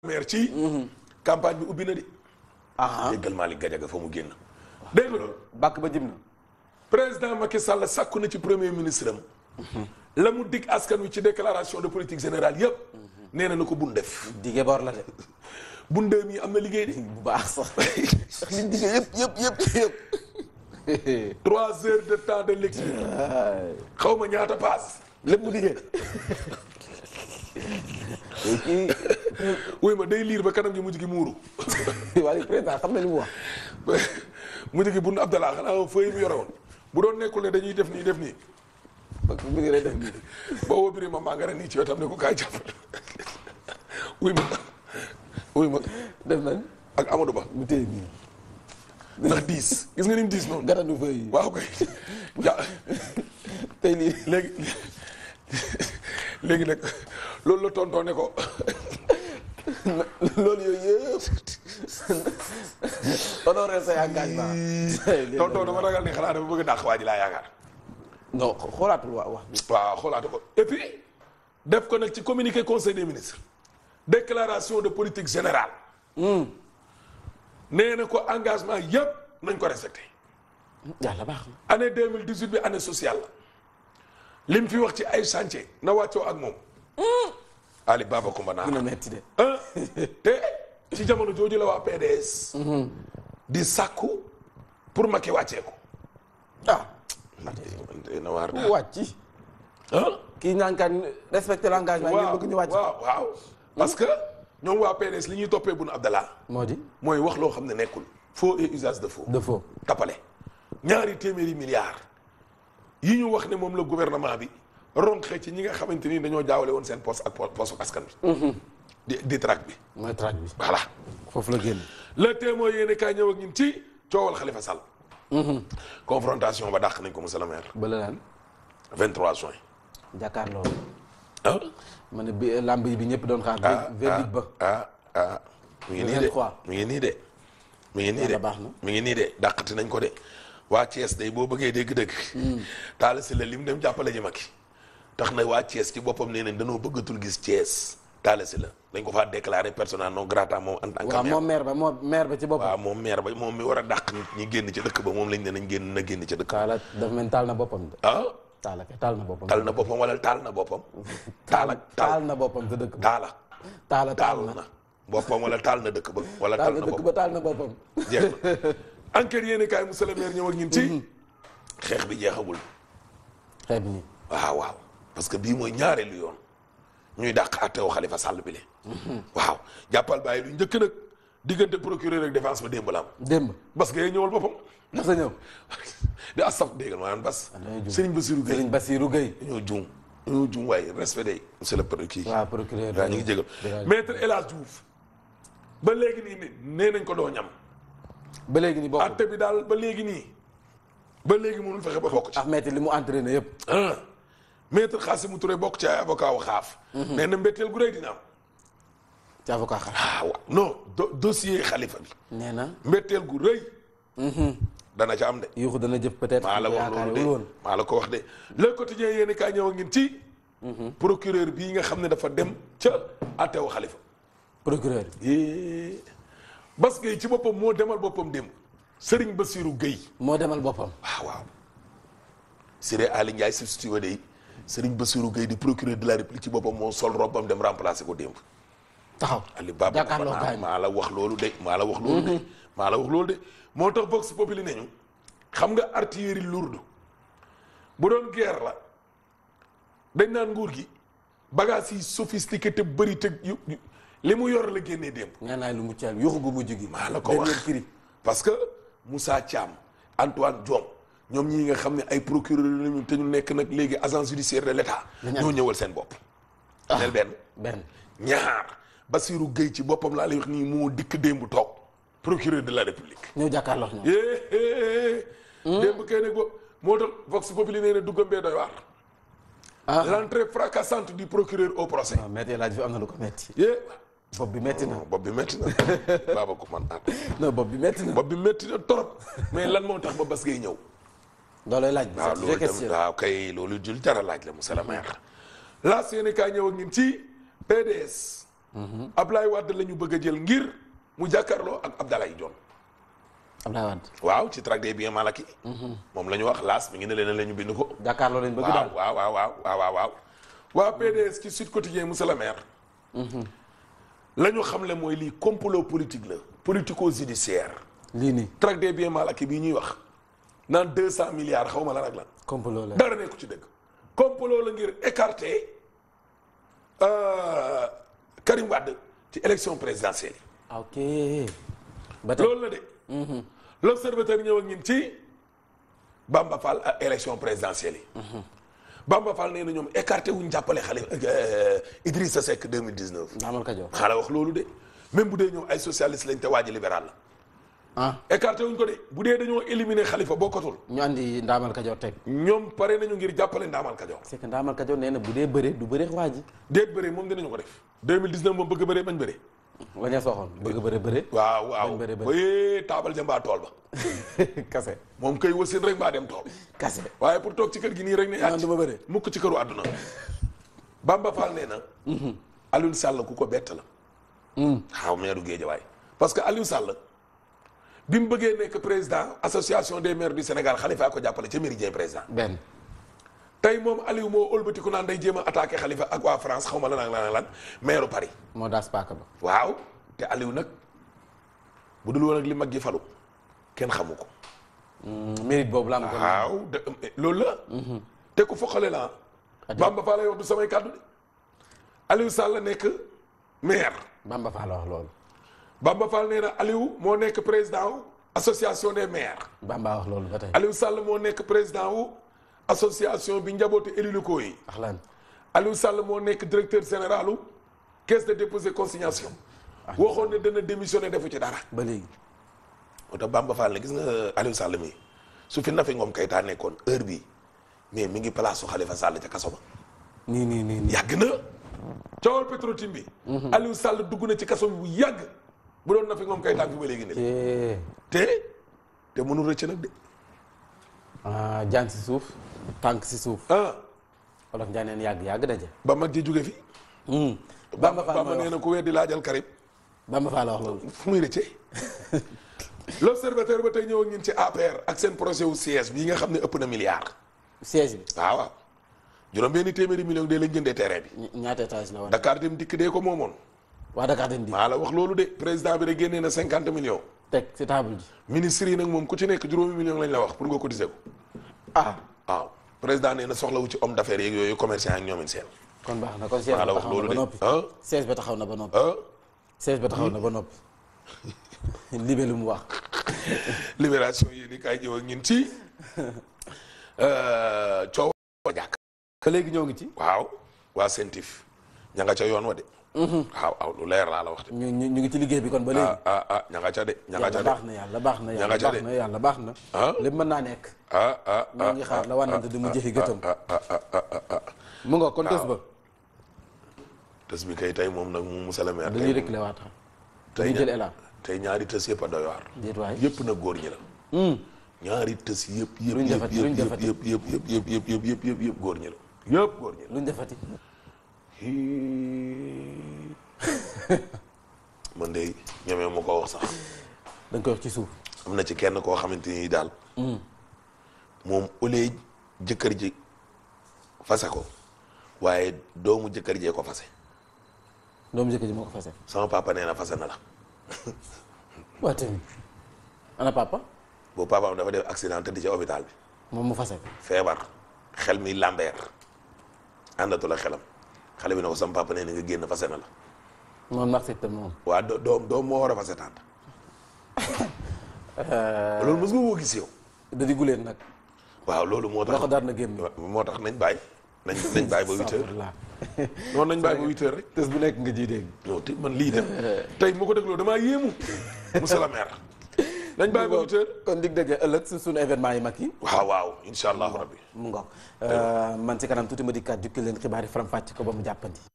maire ci campagne bi ubbi na di ah déggal Malick Gadiaga fa mu génn dégg nga loolu bàkk ba jëm na. président Macky Sall sàkku na ci premier ministre am la mu dig askan wi ci déclaration de politique générale yëpp nee na na ko bun def dige bor la de. bun dee mi am na liggéey de bu baax sax. ndax liñ dige yëpp yëpp yëpp yëpp. trois heures de temps de lecture xaw ma ñaata paas lépp mu dige. kii wuy ma day liir ba kanam gi mujj gi muuru waaye président xam na li mu wax. mujj gi bun Abdallah xanaa feuille mu yore woon bu doon nekkul ne dañuy def nii def nii parce que bu ngi lay def nii. boo woo ma maa nga ren nii ci wetam ne ko kaay jàppale wuy ma wuy ma def nañ ak Amadou Ba mu téye nii. ndax diis gis nga ni mu diis noonu gàttandu fay yi. waaw kay ja tey lii. léegi léegi nag loolu la tontoo ne ko loolu yooyu yëpp. honoré say engagement. tontoo dama ragal ni xanaa dafa bëgg a dàq waa ji laa yaakaar non xoolaatul waa wax bi. waaw xoolaate ko et puis def ko nag ci communiqué conseil des ministres déclaration de politique générale nee na ko engagement yëpp nañ ko respecté yàlla baax na. année 2018 bi année sociale la lim fi wax ci ay chantier na wàccoo ak moom Ali Baba Coumba Naar dina metti de. ah te ci jamono jooju la waa PDS di sàkku pour Macky wàcceeku ah. na waar ku wàcc. ah kii naan kan respecté l'engagement ngeen waaw bëgg ñu wàcc. waaw waaw parce que ñoom waa PDS li ñuy toppee Boun Abdallah moo di. mooy wax loo xam ne nekkul faux et usage de faux de faux. tappale ñaari téeméeri milliards yi ñu wax ne moom la gouvernement bi ronqee ci ñi nga xamante ni dañoo jaawale woon seen poste ak poste askan bi di di track bi mooy traque bi. voilà foofu la génn. le témoin yéene kaay ñëw ak ñun ci coowal Khalifa Sall confrontation ba dàq nañ ko monsieur le maire bële naan 23 juin jàkkaarloo. ah ma ne bi lamb yi bi ñëpp doon xaar. ah verdict ba. ah ah mi ngi nii de 23. mi ngi nii de mi ngi nii de Yàlla baax na. mi ngi nii de dàqati nañ ko de waa Thiès day boo bëggee dégg-dëgg taal si la lim dem jàppale ji Macky tax na waa Thiès ci boppam nee nañ dañoo bëggatul gis Thiès taal si la dañ ko faa déclaré persona non grata moom en tant que waaw maire moom maire ba moom maire ba ci boppam. waaw moom maire ba moom mi war a dàq nit ñi génn ci dëkk ba moom lañ ne nañ génn na génn ci dëkk ba taala daf mel ni taal na boppam de. ah taala kay taal na boppam. tal na boppam wala taal na boppam taal ak taal taal na boppam sa dëkk ba. taala taala taal taal na. na boppam wala taal na dëkk ba wala taal taal na na dëkk boppam ba taal na boppam. jeex na enquête yéen kaay monsieur le maire ñëw ak ñun ci xeex bi jeexagul xeeb nii. waaw waaw parce que bii mooy ñaareelu yoon ñuy dàq àtteewu Khalifa Sall bi le waaw jàppal bàyyi lu njëkk nag diggante procureur ak défense ba démb la am démb. bas ga ñëwal boppam ndax sa ñëw. di astaf déggal maanaam bas dañoo juum. Serigne Bassirou Gueye Serigne Bassirou Gueye. dañoo juum dañoo juum waaye respect day monsieur le procureur kii waaw procureur. waaw ñu ngi jégal dëgg maître El Hadj Diouf ba léegi nii ne nee nañ ko doo ñam ba léegi ni bokk. atte bi daal ba léegi nii ba léegi mënul fexe ba bokk ci Ahmed li mu entraîné yëpp. ah maître Khassimou Touré bokk ci ay avocat wu xaaf nee na mbetteel gu rëy dina am ci avocat xaar. ah waaw non do- dossier xalifa bi nee na. mbetteel gu rëy dana ca am de yuuxu dana jëf peut-être. maa la wax loolu de yaakaarewul woon. maa la ko wax de le quotidien yéeni kaa ñëw a ngeen ci procureur bii nga xam ne dafa dem ca attewu xalifa procureur. yée Bas Gueye ci boppam moo demal boppam démb Serigne Bassirou Gueye moo demal boppam. waaw waaw Siré Ali Ndiaye substitut de Serigne Bassirou Gueye di procureur de la République ci boppam moo sol robam dem remplacer ko démb taxaw. Ali Baba jàkkaarloo maa kaay maa la wax loolu de maa la wax loolu de maa la wax loolu de moo tax Vox Populi nañu xam nga artillerie lourde bu doon guerre la dañ naan nguur gi bagages yi sophistiqué te bëri te yu yu- li mu yor la génnee démb nee naa lu mu caal yuuxu gu mujj gi. maa la ko wax dernier cri. parce que Moussa Thiam Antoine Diome ñoom ñii nga xam ne ay procureur lañu te ñu nekk nag léegi agence judiciaire de l'État Dañu am- ñoo ñëwal seen bopp neel benn benn. ñaar Bassirou Gueye ci boppam laa lay wax nii moo dikk démb toog procureur de la République ñëw jàkkaarloo ñoom. yée démb kay nag bo moo tax Vox Populi nee na duggam bee doy waar ah l'entrée fracassante du procureur au procès waaw métti laaj fi am na lu ko métti. yée bopp bi métti na. bopp bi métti na baaba ko man ah non bopp bi métti na. bopp bi métti na trop mais lan moo tax ba Bass Gueye ñëw loolay laaj bi. waaw c'est loolu une question. tamit waaw kay loolu jul jara laaj la monsieur le maire laas yéene kaa ñëw ak ñun ci PDS Ablaye Wade la ñu bëgg a jël ngir mu jàkkaarloo ak Abdoulaye Dione Abdoulaye Wade waaw ci tract des biens mal acquis moom la ñu wax laas mi ngi ne leen la ñu bind ko jàkkaarloo lañ bëgg waaw daal waaw waaw waaw waaw waaw waaw waa PDS ci Sud Quotidien monsieur le maire la ñu xam le mooy lii complot politique la politico judiciaire lii nii tract des biens mal acquis bii ñuy wax naan deux cent milliards xaw ma la nag la complot la dara nekku ci dëgg complot la ngir écarter euh, Karim Wade ci élection présidentielle yi ok ba tey loolu la de l'observateur ñëw ak ñun ci Bamba Fall ak élection présidentielle yi Bamba Fall nee na ñoom écarté wuñ jàppale xale euh, Idrissa Seck 2019 Ndaamal Kajoor xaala wax loolu de même bu dee ñoom ay socialiste lañ te waaji libéral la ah écarté wuñ ko de bu dee dañoo éliminer Khalifa bokkatul ñu andi Ndaamal Kajoor teg ñoom pare nañu ngir jàppale Ndaamal Kajoor c'est que Ndaamal Kajoor nee na bu dee bëre du bëre waa ji déet bëre moom dinañu ko def 2019 moom bëgg bëre bañ bëre la ña soxoon bëgg bëre bëre waaw waaw Bañ bëre bëre. ba yee taabal ja mbaa tool ba kase moom kay wasin rek mbaa dem tool kase waaye pour toog ci kër gi nii rek ne naan yàcc dama bëre mukk ci këru àdduna Bamba Fall nee na Aliou Sall ku ko bett la xaw meeru Géejawaay parce que Aliou Sall bi mu bëggee nekk président association des maires du Sénégal Khalifa ko jàppale ca Méridien président benn tey moom Aliou moo ëlbatiku naan day jéem a attaqué Khalifa ak waa France xaw ma lan ak lan ak lan maire Paris moo daas paaka ba waaw te Aliou nag bu dul woon ak li mag ji falu kenn xamu ko mérite boobu la am ko waaw de loolu la te ku foqale la Adi. Bamba Fall lay wax du samay kàddu de Aliou Sall nekk maire Bamba Fall la wax loolu Bamba Fall nee na Aliou moo nekk président wu association des maires Bamba wax loolu ba tey Aliou Sall moo nekk président wu association bi njabootu élus locaux yi wax lan Aliou Sall moo nekk directeur général u caisse de dépôt et consignation waxoon ne dana démissionné defu ci dara ba léegi moo tax Bamba Fall ne gis nga Aliou Sall mi su fi Nafi Ngom Keïta nekkoon heure bi mais mi ngi place su Khalifa Sall ca kaso ba nii nii nii nii yàgg na coowal Petro-Tim bi Aliou Sall dugg na ci kaso bi bu yàgg bu doon Nafi Ngom Keïta fi ba léegi ne Eh, te te mënul rëcc nag de ah jaan si suuf tànk si suuf ah wolof Njaay neen yàgg yàgg daje ba mag ji jóge fi Bamba Fall Bamba mooy nee wax na ku weddi laajal Karim Bamba Fall la wax loolu fu muy rëccee l'observateur ba tey ñëw ak ñun ci APR ak seen projet wu siège bii nga xam ne ëpp na milliard siège bi waaw waaw juróom benni téeméeri million de lañ jëndee terrain bi ña- ñaata étage la woon Dakar dem dikk dee ko moomoon waa Dakar dañ di maa la wax loolu de président bi rek génnee na cinquante millions teg si table ji ministre yi nag moom ku ci nekk juróomi million lañ la wax pour nga cotiser ko ah waaw président nee na soxlawu ci homme d'affaires yeeg yooyu commerçant ak ñoomin seen kon baax na kon siège maa ba la wax taxaw na loolu ba de noppi ah siège ba taxaw na ba noppi ah siège ba taxaw na ba noppi libé lu mu wax libération yi ni kaay ñëw ak ñun ci coow ko jàkk ba léegi ñoo ngi ci waaw waa sentif ña nga ca yoon wa de waaw waaw lu leer laa la wax de ñu ñu ñu ngi ci liggéey bi kon ba léegi ah ah ah ña nga ca de ña nga ca yàlla de baax na yàlla baax na Ña yàlla nga ca baax de. na yàlla baax na ah lépp mën naa nekk ah ah ñoo ngi xaar la wànnante di mu jëfi gëtam ah ah ah ah ah ah mu nga kon tës ba tës bi kay tey moom nag mu monsieur le maire dañuy tey reculer waat tey dañuy jël ña- élan tey ñaari tës yëpp a doy waar déet waay yëpp na góor ñi la ñaari tës yëpp yëpp Luñ yëpp defati, yëpp luñ yëpp defati. yëpp yëpp yëpp yëpp yëpp yëpp yëpp yëpp yëpp góor ñi la yëpp góor ñi la luñ defati man de ñemee ma ko wax sax dañ koy wax ci suuf am na ci kenn koo xamante ni daal moom ulee jëkkër ji fase ko waaye doomu jëkkër jee ko fase doomu jëkkër ji moo ko fase sama papa nee na fase na la waa tamit ana papa boobu papaam dafa def accident tëdd ci hôpital bi moom mu fase ko feebar xel mi lambeer àndatu la xelam xale bi ne ko sama papa nee na nga génn fase na la moom na accepté moom waa do- doom doom moo war a fase tànt loolu mos nga koo gis yow da di guleen nag waaw loolu moo tax loxo daar na génn moo tax nañ bàyyi nañ nañ bàyyi ba huit heures Astafurlah. noonu nañ bàyyi ba huit heures rek tës bu nekk nga ji dégg non te man lii dem tey mu ko dégloo damaa yéemu monsieur le maire nañ bàyyi ba huit heures kon dig daje ëllëg su suñu événement yi mag yi waaw waaw incha allahu rabbi mu ngoog man ci kanam tuuti ma dikkaat jukki leen xibaar yi faram fàcc ko ba mu jàppandi